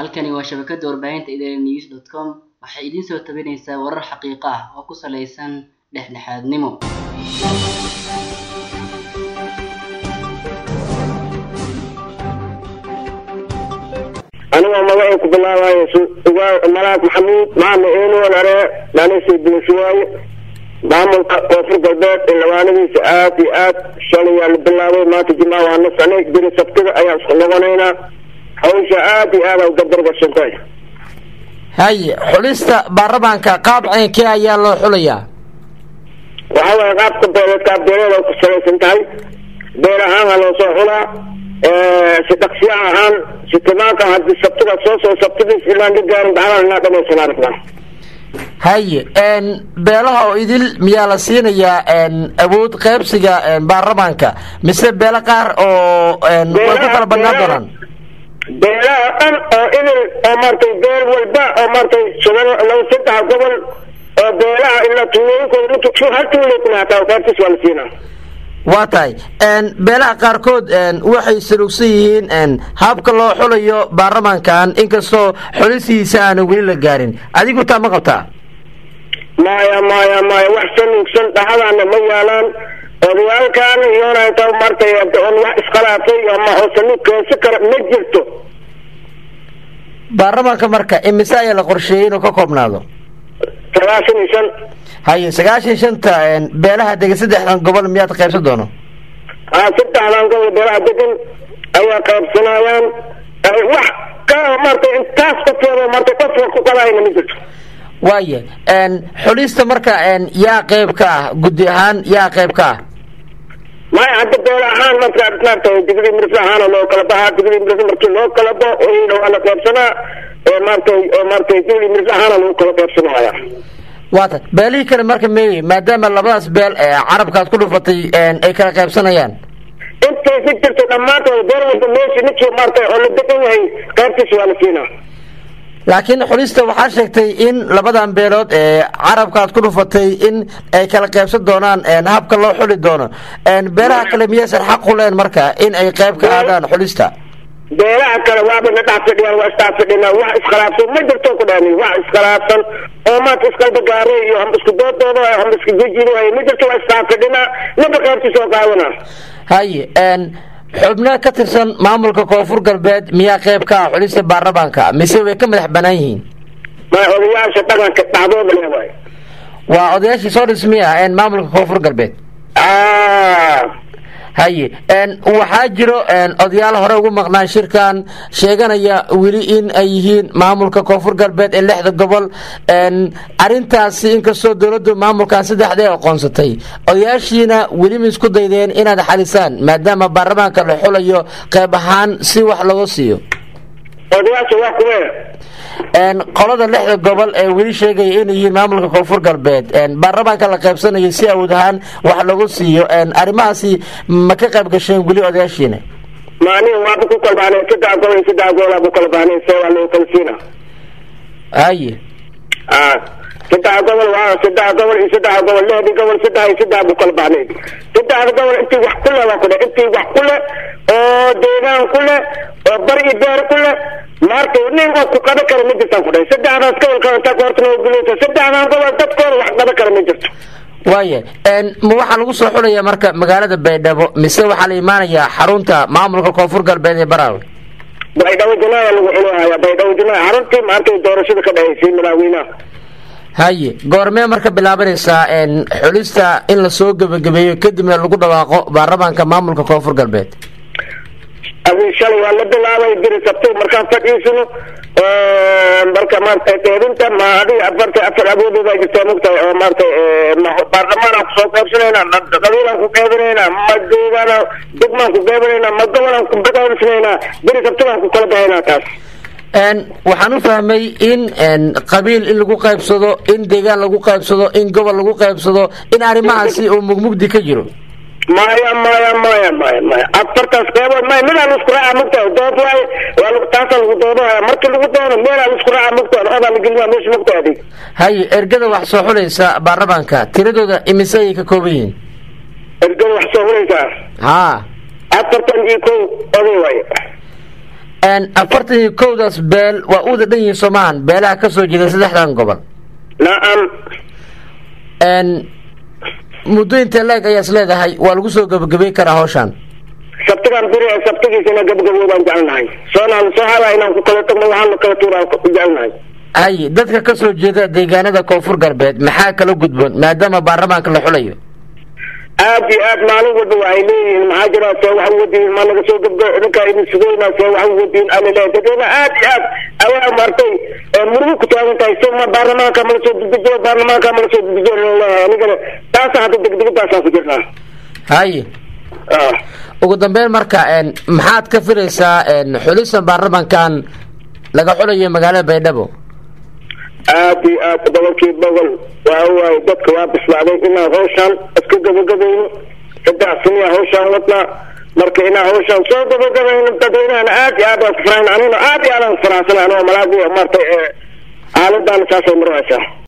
halkani waa shabakada warbaahinta idaaha news dot com waxay idiin soo tabinaysaa warar xaqiiqo ah oo ku saleysan dhexdhexaadnimo anigoo magacay ku bilaabayo malaak maxamuud maama enoon are dhanisay buushawaaye maamulka koonfur galbeed ee labaanadiisa aad iyo aad shalayaa la bilaabay maanta jimca waa nasanay beri sabtida ayaan isku noqonaynaa hawsha aad iyo aad a ugadargashantahay haye xulista baarlamaanka qaab ceynkee ayaa loo xulayaa waxa waaye qaabka beeleed qaab beeleed ay ku salaysan tahay beel ahaana loo soo xulaa si dhaqsiya ahaan si timaanka hadii sabtida soo soo sabtidiis ilaan la gaarin bacdaan inaa dhamaysanaa rabnaa haye beelaha oo idil miyaa la siinayaa awood qaybsiga baarlamaanka mise beelo qaar oo way ku kala badnaan doonaan beelaha dhan oo idil oo maaragtay beel walba oo maaragtay laba saddex gobol oo beelaha ilaa tuulooyinkooda intu hal tuuleykuna hataa qaybtiis waa la siinaa waa tahay beelaha qaarkood waxay salugsan yihiin habka loo xulayo baarlamaankan inkastoo xulisiisa aana weli la gaarin adigu taa ma qabtaa maya maya maya wax salugsan dhaxadaana ma yaalaan odayaalkan iyonata maartay on wax iskhilaafay ama oo salug keensi kara ma jirto baarlamaanka marka imise ayaa la qorsheeyey inuu ka koobnaado sagaashan iyo shan haye sagaashan shanta beelaha degan saddexdan gobol miyaad qaybsan doono a saddexdan gobol beelaha degan ayaa qaybsanayaan wax ka maartay intaas qofkeeda maartay qofka ku qabayna ma jirto waaya xulista marka yaa qayb ka ah guddi ahaan yaa qayb ka ah maya hadda beel ahaan marka maartay digri mirif ahaan loo kala bahaa digri mirif markii loo kala bo waa la qaybsanaa maartay maartay digri mirif ahaan lagu kala qaybsanaya waata beelihii kale marka meeye maadaama labadaas beel carabkaad ku dhufatay ay kala qaybsanayaan intay ku jirto dhammaantood beel walba meesha ninkii maartay oo la degan yahay qaybtiisa waa la siinaa laakiin xulista waxaa sheegtay in labadan beelood ee carabkaad ku dhufatay in ay kala qaybsan doonaan habka loo xuli doono beelaha kale miyaysan xaq u leen marka in ay qayb ka aadaan xulista beelaha kale waaba na dhex fadhiyaan waa isdhex fadhinaa wax iskhilaafsan ma jirto ku dhani wax iskhilaafsan oo maanta iskalbagaare iyo hamba isku doodooda hamba isku jejino ma jirto waa isdhex fadhinaa ninba qaybtiisa oo qaadana haye xubno ka tirsan maamulka koonfur galbeed miyaa qayb ka ah xulista baarlamaanka mise way ka madax banaan yihiin ma odayaasha dhaqanka dhacdooda le waay waa odayaashii soo dhismi ah maamulka koonfur galbeed haye waxaa jiro odayaal hore ugu maqnaan shirkan sheeganaya weli in ay yihiin maamulka koonfur galbeed ee lixda gobol arintaasi inkastoo dowladdu maamulkan saddexda ee aqoonsatay odayaashiina weli ma isku daydeen inaad xalisaan maadaama baarlamaanka la xulayo qayb ahaan si wax lagu siiyo odayaasha waa kuwe qolada lixda gobol ee weli sheegaya inay yihiin maamulka koonfur galbeed baarlamaanka la qaybsanayo si awood ahaan wax lagu siiyo arrimahaasi ma ka qayb gasheen weli odayaashiina ma aniga waaba ku kala bahnay saddex gobol iyo saddex gobol ku kala bahnay see waa loo kala siina haye saddex gobol waa saddex gobol iyo saddex gobol lixdii gobol saddex iyo saddex bu kala bahnay saddexda gobol intii wax ku le waa ku dhe intii wax ku le oo deegaan ku le oo bar iyo beer ku le maarta nin oo ku qaban kara ma jirtaan ku dhahay saddexdaas gobolka intaa ku horta noo gulaysa saddexdan gobol dadkooda wax qaban kara ma jirto waaya ma waxaa lagu soo xulayaa marka magaalada baydhabo mise waxaa la imaanayaa xarunta maamulka koonfur galbeed ee baraawe baydhabo janaaya lagu xulahaya baydhabo janaaya xaruntii maartay doorashada ka dhahaysay madaaweynaha haye goormee marka bilaabanaysaa xulista in lasoo gebagabeeyo kadibna lagu dhawaaqo baarlamaanka maamulka koonfur galbeed adi shalay waa la bilaabay biri sabto markaan fadhiisano marka maarata deedinta ma adiga afarta afar awoodooda jirtaa mogtahay oo maarata baarlamaanaan kusoo qaybsanayna ma qabiilaan ku qaybinayna ma deegaana degmaan ku qaybinayna ma gobolaan ku qaybsanaynaa biri sabtadaan ku kala baxaynaa taas waxaan u fahmay in qabiil in lagu qaybsado in deegaan lagu qaybsado in gobol lagu qaybsado in arrimahaasi uu mugmugdi ka jiro maya maya maya maya maya afartaas qeybood maya midaa la isku raaca mogtahay dood waaye waa taasaa lagu doodahaya markii lagu doono meelaa la isku raaca mogtahay odaa la gelinaa meesha mogtahay adig haye ergada wax soo xulaysa baarlamaanka tiradooda imise ayay ka kooban yihiin ergada wax soo xulaysaa haa afartan iyo kow oday waaye afartan iyo kowdaas beel waa uda dhan yihiin soomahan beelaha ka soo jeeda saddexdan gobol nacam muddo intee leeg ayaas leedahay waa lagu soo gabagabay karaa hawshaan sabtigaan biri sabtigiisana gabagaboodaan jecelnahay soonaan soo hada inaan ku kala tagno waxaana kala tuuraan ku jecelnahay hay dadka ka soo jeeda deegaanada koonfur galbeed maxaa kala gudboon maadaama baarlamaanka la xulayo aad iyo aad maalin walba waxay leeyihiin maxaa jira see wax wadiin ma naga soo gabgo idinkaa idin sugayna see wax wadiin alile dadweyne aad iyo aad ayaa martay murugu ku taagan tahay so ma baarlamaanka mala soo dedejiyo baarlamaanka mala soo dedejiyo laleeyahay anigana taasa hadda degdegadaasaan ku jirnaa haye ugu dambeyn marka maxaad ka filaysaa xulisan baarlamankan laga xulayo magaalada baydhabo aad iyo aad boqolkii boqol waa waaye dadka waa bislaaday inaan hawshaan iska gabagabayno saddex saniya hawshaan wadnaa marka inaan hawshaan soo gabagabayno dadweynahana aad iyo aad waan ku faraxna aniguna aad iyo aad aan ku faraxsanay anigoo malaadi martay xaaladaan saasay maraysaa